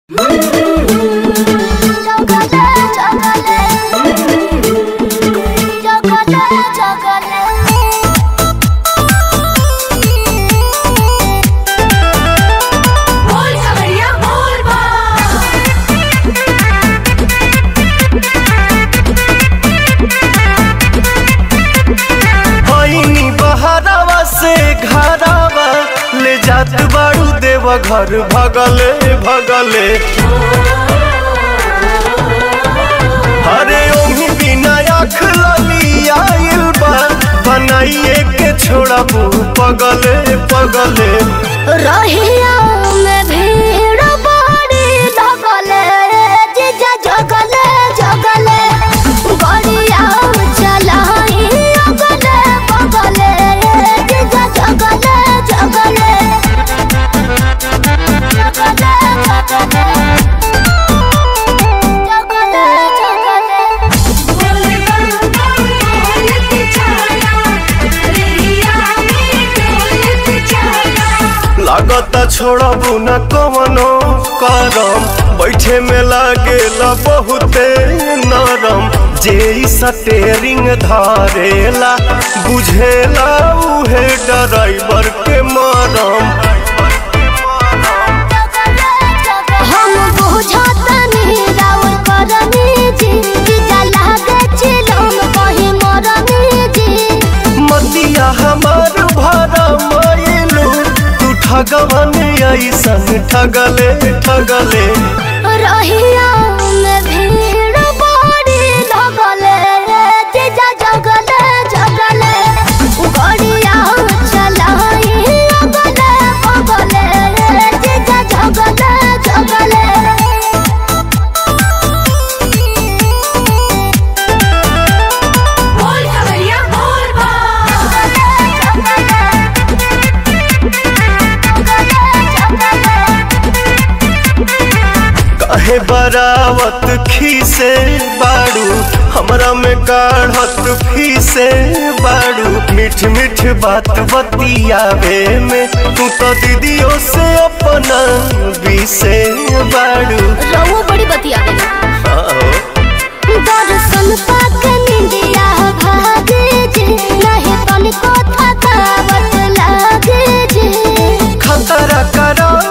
होइनी बहरावा से घरावा ले जात बाड़ू देव घर भगले भगले अरे ओही बिना आँख लली आइल बा बनाइए के छोड़बू पगले पगले रहिया में भीड़ बड़ी लगले जीजा जगले जगले गड़िया चलाई अगले बगले जीजा जगले जगले जगले जगले जगले जगले लागता छोड़बू न कवनो करम बैठे में लागेला बहुते नरम जे ई सटेरिंग धारेला बुझेला उहे ड्राइवर के मरम हम बुझतनी राउर करनी जी जीजा लागे चिलम कहीं मरनी जी मतिया हमार भरा मायलू तू ठगवन ऐसन ठगले ठगले रहिया में भीड़ बड़ी लगले जीजा जगले जगले गड़िया चलाई अगले बगले जीजा जगले जगले काहे बरावत खीसे बाड़ू हमरा में काढ़त फीसे बाड़ू मीठ मीठ बात बतियावे में तू तो दीदियों से अपना बीसे बाड़ू रहुआ बड़ी बतिया आओ। दर्शन पाके निंदिया भागे जे नहीं तनिको थकावट लागे जे खतरा करा